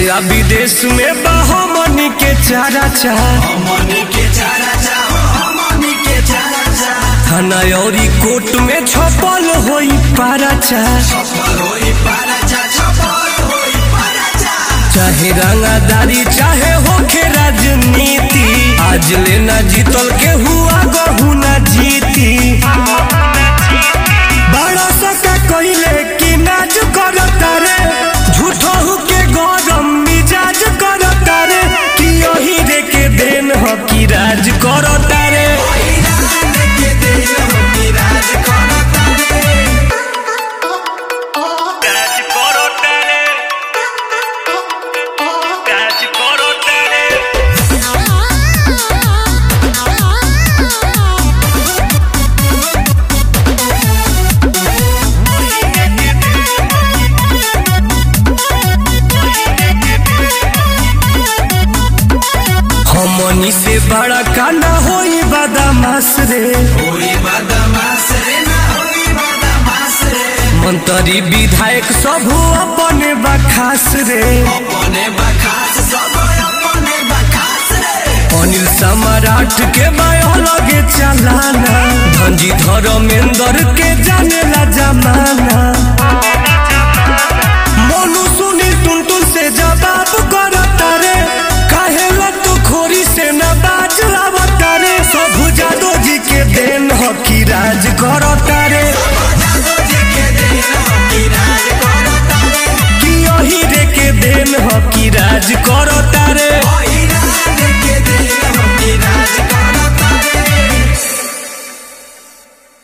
आ विदेश में बहमनी के चारा चाह थाना औरी कोर्ट में छपल होई पारा चाह चाहे रंगादारी चाहे होखे राजनीति आज लेना जीतल के हुआ गहू ना जीती बड़ा सका कइले कि नाज करता रे झूठो के गरम मिजाज करता रे कि यही रे के देन ह कि राज करता रे राज करता रे राज करता रे हमनी से बड़ा कांडा होई बदमाश रे मंत्री विधायक सब अपने बखास रे अनिल सम्राट के बायो लगे चलाना धनजी धर्मेंद्र के जाने ला जमाना